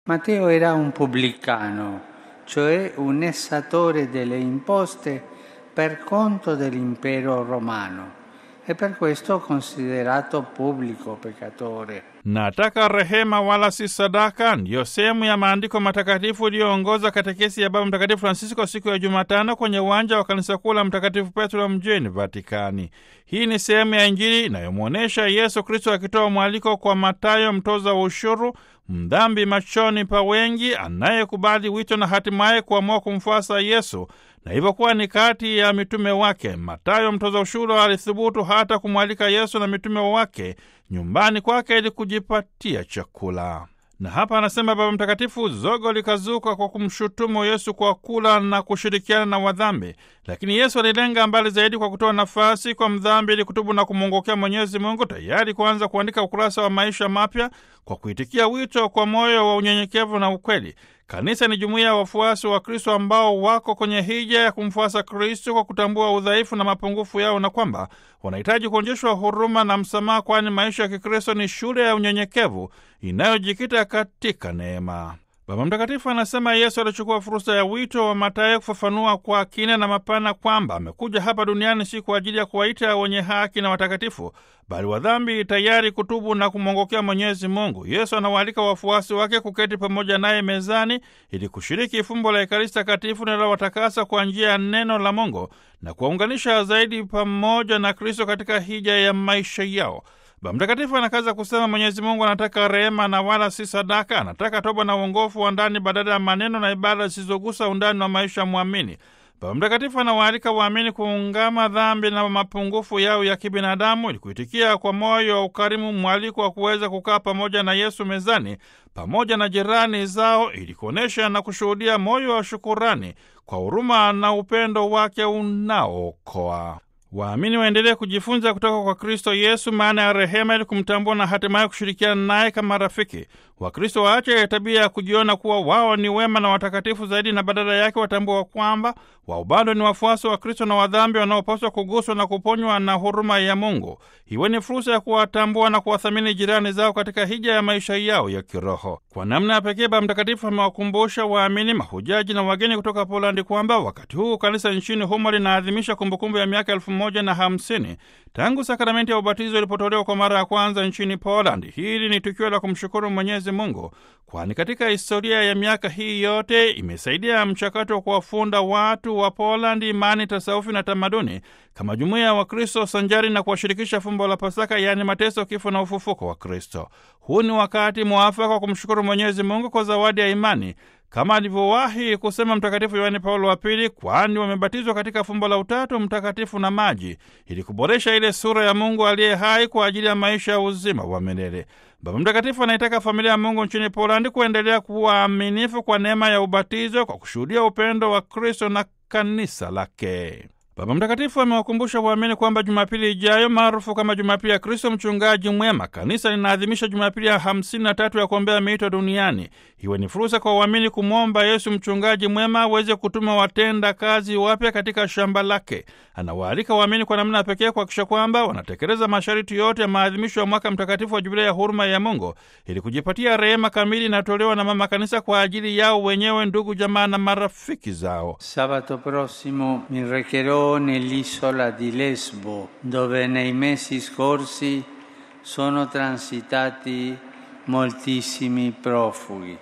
Matteo era un pubblicano, cioè un essatore delle imposte per conto dell'impero romano e per questo considerato pubblico peccatore. Nataka rehema wala si sadaka, ndiyo sehemu ya maandiko matakatifu iliyoongoza katekesi ya Baba Mtakatifu Francisco siku ya Jumatano kwenye uwanja wa kanisa kuu la Mtakatifu Petro mjini Vatikani. Hii ni sehemu ya Injili inayomwonyesha Yesu Kristo akitoa mwaliko kwa Matayo, mtoza wa ushuru, mdhambi machoni pa wengi, anayekubali wito na hatimaye kuamua kumfuasa Yesu na hivyo kuwa ni kati ya mitume wake. Matayo mtoza ushuru alithubutu hata kumwalika Yesu na mitume wake nyumbani kwake ili kujipatia chakula. Na hapa anasema Baba Mtakatifu, zogo likazuka kwa kumshutumu Yesu kwa kula na kushirikiana na wadhambi, lakini Yesu alilenga mbali zaidi kwa kutoa nafasi kwa mdhambi ili kutubu na kumwongokea Mwenyezi Mungu, tayari kuanza kuandika ukurasa wa maisha mapya kwa kuitikia wito kwa moyo wa unyenyekevu na ukweli. Kanisa ni jumuiya ya wafuasi wa Kristo ambao wako kwenye hija ya kumfuasa Kristo kwa kutambua udhaifu na mapungufu yao na kwamba wanahitaji kuonyeshwa huruma na msamaha, kwani maisha ya Kikristo ni shule ya unyenyekevu inayojikita katika neema. Baba Mtakatifu anasema Yesu alichukua fursa ya wito wa Mathayo kufafanua kwa kina na mapana kwamba amekuja hapa duniani si kwa ajili ya kuwaita wenye haki na watakatifu, bali wadhambi tayari kutubu na kumwongokea Mwenyezi Mungu. Yesu anawaalika wafuasi wake kuketi pamoja naye mezani ili kushiriki fumbo la Ekaristi Takatifu linalowatakasa kwa njia ya neno la Mungu na kuwaunganisha zaidi pamoja na Kristo katika hija ya maisha yao. Baba Mtakatifu anakaza kusema Mwenyezi Mungu anataka rehema na wala si sadaka. Anataka toba na uongofu wa ndani badala ya maneno na ibada zisizogusa undani wa maisha ya mwamini. Baba Mtakatifu anawaalika waamini kuungama dhambi na mapungufu yao ya kibinadamu ili kuitikia kwa moyo wa ukarimu mwaliko wa kuweza kukaa pamoja na Yesu mezani pamoja na jirani zao ili kuonyesha na kushuhudia moyo wa shukurani kwa huruma na upendo wake unaookoa. Waamini waendelee kujifunza kutoka kwa Kristo Yesu maana ya rehema, ili kumtambua na hatimaye kushirikiana naye kama rafiki. Wakristo waache tabia ya kujiona kuwa wao ni wema na watakatifu zaidi, na badala yake watambua kwamba wao bado ni wafuasi wa Kristo na wadhambi wanaopaswa kuguswa na kuponywa na huruma ya Mungu. Iwe ni fursa ya kuwatambua na kuwathamini jirani zao katika hija ya maisha yao ya kiroho. Kwa namna ya pekee, Baba Mtakatifu amewakumbusha waamini, mahujaji na wageni kutoka Polandi kwamba wakati huu kanisa nchini humo linaadhimisha kumbukumbu ya miaka elfu moja na hamsini tangu sakramenti ya ubatizo ilipotolewa kwa mara ya kwanza nchini Poland. Hili ni tukio la kumshukuru Mwenyezi Mungu, kwani katika historia ya miaka hii yote imesaidia mchakato wa kuwafunda watu wa Polandi imani, tasawufi na tamaduni kama jumuiya ya Wakristo sanjari na kuwashirikisha fumbo la Pasaka, yaani mateso, kifo na ufufuko wa Kristo. Huu ni wakati mwafaka wa kumshukuru Mwenyezi Mungu kwa zawadi ya imani kama alivyowahi kusema Mtakatifu Yohane Paulo wa Pili, kwani wamebatizwa katika fumbo la Utatu Mtakatifu na maji, ili kuboresha ile sura ya Mungu aliye hai kwa ajili ya maisha ya uzima wa milele. Baba Mtakatifu anaitaka familia ya Mungu nchini Polandi kuendelea kuwa aminifu kwa neema ya ubatizo kwa kushuhudia upendo wa Kristo na kanisa lake. Baba Mtakatifu amewakumbusha waamini kwamba Jumapili ijayo maarufu kama Jumapili ya Kristo Mchungaji Mwema, kanisa linaadhimisha Jumapili ya hamsini na tatu ya kuombea miito duniani. Iwe ni fursa kwa waamini kumwomba Yesu Mchungaji Mwema aweze kutuma watenda kazi wapya katika shamba lake. Anawaalika waamini kwa namna ya pekee kuhakikisha kwamba wanatekeleza masharti yote ya maadhimisho ya mwaka mtakatifu wa Jubilia ya huruma ya Mungu ili kujipatia rehema kamili inatolewa na Mama Kanisa kwa ajili yao wenyewe, ndugu, jamaa na marafiki zao. Sabato prossimo mi recherò nell'isola di Lesbo, dove nei mesi scorsi sono transitati moltissimi profughi.